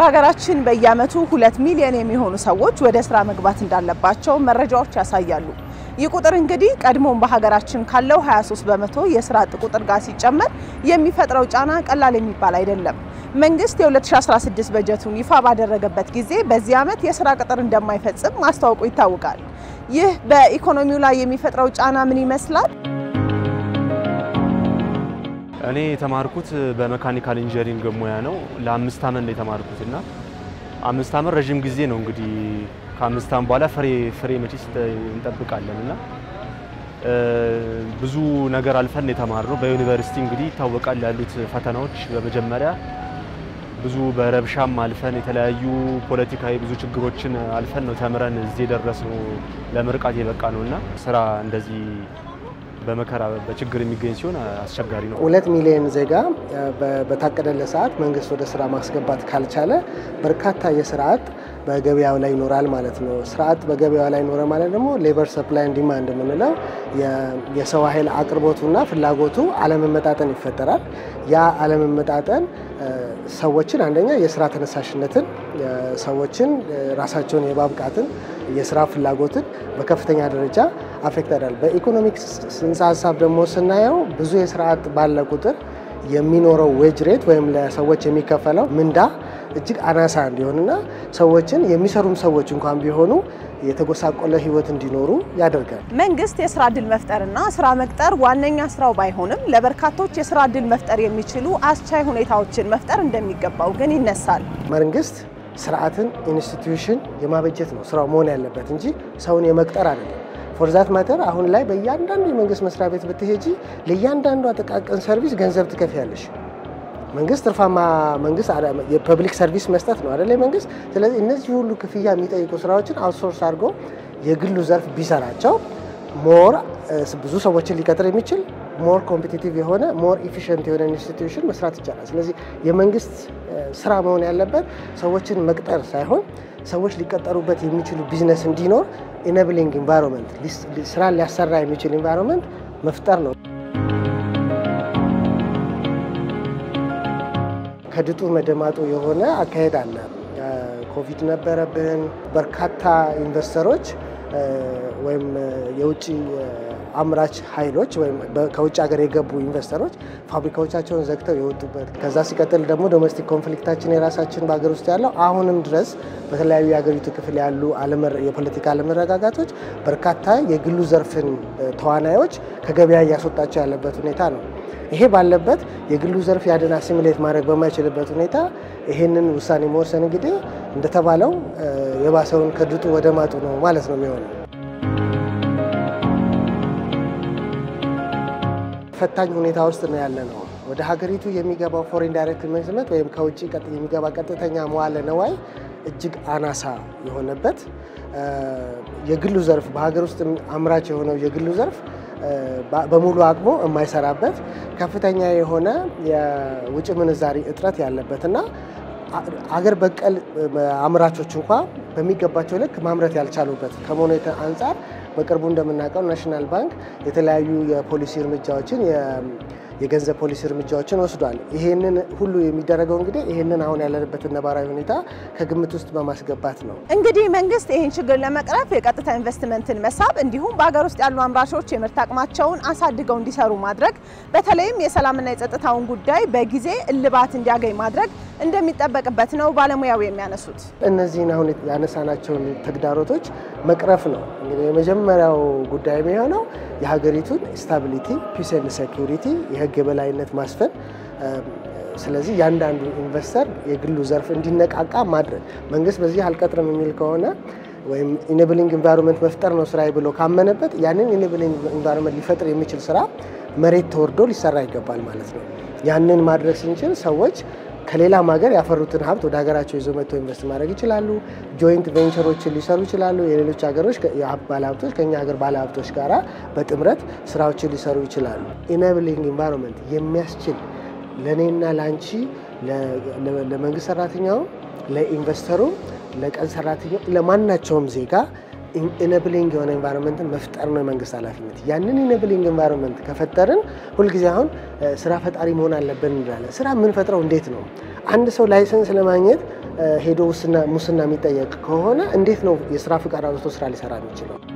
በሀገራችን በየዓመቱ ሁለት ሚሊዮን የሚሆኑ ሰዎች ወደ ስራ መግባት እንዳለባቸው መረጃዎች ያሳያሉ። ይህ ቁጥር እንግዲህ ቀድሞም በሀገራችን ካለው 23 በመቶ የስራ አጥ ቁጥር ጋር ሲጨመር የሚፈጥረው ጫና ቀላል የሚባል አይደለም። መንግስት የ2016 በጀቱን ይፋ ባደረገበት ጊዜ በዚህ ዓመት የስራ ቅጥር እንደማይፈጽም ማስታወቁ ይታወቃል። ይህ በኢኮኖሚው ላይ የሚፈጥረው ጫና ምን ይመስላል? እኔ የተማርኩት በመካኒካል ኢንጂነሪንግ ሙያ ነው። ለአምስት ዓመት ነው የተማርኩት እና አምስት ዓመት ረዥም ጊዜ ነው እንግዲህ ከአምስት ዓመት በኋላ ፍሬ ፍሬ መቼስ እንጠብቃለን እና ብዙ ነገር አልፈን የተማርነው በዩኒቨርሲቲ እንግዲህ ይታወቃል ያሉት ፈተናዎች በመጀመሪያ ብዙ በረብሻም አልፈን የተለያዩ ፖለቲካዊ ብዙ ችግሮችን አልፈን ነው ተምረን እዚህ የደረስነው ለምርቃት የበቃ ነው እና ስራ እንደዚህ በመከራ በችግር የሚገኝ ሲሆን አስቸጋሪ ነው። ሁለት ሚሊዮን ዜጋ በታቀደለት ሰዓት መንግስት ወደ ስራ ማስገባት ካልቻለ በርካታ የስራ አጥ በገበያው ላይ ይኖራል ማለት ነው። ስራ አጥ በገበያው ላይ ኖረ ማለት ደግሞ ሌበር ሰፕላይ ኤንድ ዲማንድ የምንለው የሰው ኃይል አቅርቦቱና ፍላጎቱ አለመመጣጠን ይፈጠራል። ያ አለመመጣጠን ሰዎችን አንደኛ የስራ ተነሳሽነትን ሰዎችን ራሳቸውን የማብቃትን የስራ ፍላጎትን በከፍተኛ ደረጃ አፌክት ያደርጋል። በኢኮኖሚክስ ጽንሰ ሀሳብ ደግሞ ስናየው ብዙ የስራ አጥ ባለ ቁጥር የሚኖረው ዌጅ ሬት ወይም ለሰዎች የሚከፈለው ምንዳ እጅግ አናሳ እንዲሆንና ሰዎችን የሚሰሩም ሰዎች እንኳን ቢሆኑ የተጎሳቆለ ሕይወት እንዲኖሩ ያደርጋል። መንግስት የስራ እድል መፍጠርና ስራ መቅጠር ዋነኛ ስራው ባይሆንም ለበርካቶች የስራ እድል መፍጠር የሚችሉ አስቻይ ሁኔታዎችን መፍጠር እንደሚገባው ግን ይነሳል። መንግስት ስርዓትን ኢንስቲትዩሽን የማበጀት ነው ስራው መሆን ያለበት እንጂ ሰውን የመቅጠር አይደለም። ፎርዛት ማተር አሁን ላይ በእያንዳንዱ የመንግስት መስሪያ ቤት ብትሄጂ ለእያንዳንዱ ጥቃቅን ሰርቪስ ገንዘብ ትከፍያለሽ። መንግስት ትርፋማ መንግስት የፐብሊክ ሰርቪስ መስጠት ነው አደለ መንግስት። ስለዚህ እነዚህ ሁሉ ክፍያ የሚጠይቁ ስራዎችን አውትሶርስ አድርጎ የግሉ ዘርፍ ቢሰራቸው ሞር ብዙ ሰዎችን ሊቀጥር የሚችል ሞር ኮምፒቲቲቭ የሆነ ሞር ኢፊሽንት የሆነ ኢንስቲትዩሽን መስራት ይቻላል። ስለዚህ የመንግስት ስራ መሆን ያለበት ሰዎችን መቅጠር ሳይሆን ሰዎች ሊቀጠሩበት የሚችሉ ቢዝነስ እንዲኖር ኢነብሊንግ ኢንቫይሮንመንት ስራን ሊያሰራ የሚችል ኢንቫይሮንመንት መፍጠር ነው። ከድጡ መደማጡ የሆነ አካሄድ አለ። ኮቪድ ነበረብን። በርካታ ኢንቨስተሮች ወይም የውጭ አምራች ኃይሎች ወይም ከውጭ ሀገር የገቡ ኢንቨስተሮች ፋብሪካዎቻቸውን ዘግተው የወጡበት ከዛ ሲቀጥል ደግሞ ዶሜስቲክ ኮንፍሊክታችን የራሳችን በሀገር ውስጥ ያለው አሁንም ድረስ በተለያዩ የሀገሪቱ ክፍል ያሉ የፖለቲካ አለመረጋጋቶች በርካታ የግሉ ዘርፍን ተዋናዮች ከገበያ እያስወጣቸው ያለበት ሁኔታ ነው። ይሄ ባለበት የግሉ ዘርፍ ያንን አሲሚሌት ማድረግ በማይችልበት ሁኔታ ይሄንን ውሳኔ መወሰን እንግዲህ እንደተባለው የባሰውን ከድጡ ወደ ማጡ ነው ማለት ነው የሚሆነው። ፈታኝ ሁኔታ ውስጥ ነው ያለ ነው። ወደ ሀገሪቱ የሚገባው ፎሬን ዳይሬክት ኢንቨስትመንት ወይም ከውጭ የሚገባ ቀጥተኛ መዋለ ነዋይ እጅግ አናሳ የሆነበት የግሉ ዘርፍ በሀገር ውስጥ አምራች የሆነው የግሉ ዘርፍ በሙሉ አቅሙ የማይሰራበት ከፍተኛ የሆነ የውጭ ምንዛሪ እጥረት ያለበት እና አገር በቀል አምራቾች እንኳ በሚገባቸው ልክ ማምረት ያልቻሉበት ከመሆኑ አንጻር በቅርቡ እንደምናውቀው ናሽናል ባንክ የተለያዩ የፖሊሲ እርምጃዎችን የገንዘብ ፖሊሲ እርምጃዎችን ወስዷል። ይሄንን ሁሉ የሚደረገው እንግዲህ ይሄንን አሁን ያለንበትን ነባራዊ ሁኔታ ከግምት ውስጥ በማስገባት ነው። እንግዲህ መንግስት ይህን ችግር ለመቅረፍ የቀጥታ ኢንቨስትመንትን መሳብ እንዲሁም በሀገር ውስጥ ያሉ አምራቾች የምርት አቅማቸውን አሳድገው እንዲሰሩ ማድረግ በተለይም የሰላምና የጸጥታውን ጉዳይ በጊዜ እልባት እንዲያገኝ ማድረግ እንደሚጠበቅበት ነው ባለሙያው የሚያነሱት። እነዚህን አሁን ያነሳናቸውን ተግዳሮቶች መቅረፍ ነው እንግዲህ የመጀመሪያው ጉዳይ የሚሆነው የሀገሪቱን ስታቢሊቲ ፒስ ኤንድ ሴኩሪቲ የህግ የበላይነት ማስፈን። ስለዚህ ያንዳንዱ ኢንቨስተር የግሉ ዘርፍ እንዲነቃቃ ማድረግ መንግስት በዚህ አልቀጥርም የሚል ከሆነ ወይም ኢኔብሊንግ ኢንቫይሮንመንት መፍጠር ነው ስራዬ ብሎ ካመነበት ያንን ኢኔብሊንግ ኢንቫይሮንመንት ሊፈጥር የሚችል ስራ መሬት ተወርዶ ሊሰራ ይገባል ማለት ነው። ያንን ማድረግ ስንችል ሰዎች ከሌላም ሀገር ያፈሩትን ሀብት ወደ ሀገራቸው ይዞ መጥተው ኢንቨስት ማድረግ ይችላሉ። ጆይንት ቬንቸሮችን ሊሰሩ ይችላሉ። የሌሎች ሀገሮች ባለሀብቶች ከኛ ሀገር ባለሀብቶች ጋራ በጥምረት ስራዎችን ሊሰሩ ይችላሉ። ኢነብሊንግ ኢንቫይሮንመንት የሚያስችል ለእኔና ለአንቺ ለመንግስት ሰራተኛውም፣ ለኢንቨስተሩም፣ ለቀን ሰራተኛው፣ ለማናቸውም ዜጋ ኢነብሊንግ የሆነ ኤንቫይሮንመንትን መፍጠር ነው የመንግስት ኃላፊነት። ያንን ኢነብሊንግ ኤንቫይሮንመንት ከፈጠርን ሁልጊዜ አሁን ስራ ፈጣሪ መሆን አለብን እንላለን። ስራ የምንፈጥረው እንዴት ነው? አንድ ሰው ላይሰንስ ለማግኘት ሄዶ ሙስና የሚጠየቅ ከሆነ እንዴት ነው የስራ ፍቃድ አውጥቶ ስራ ሊሰራ የሚችለው?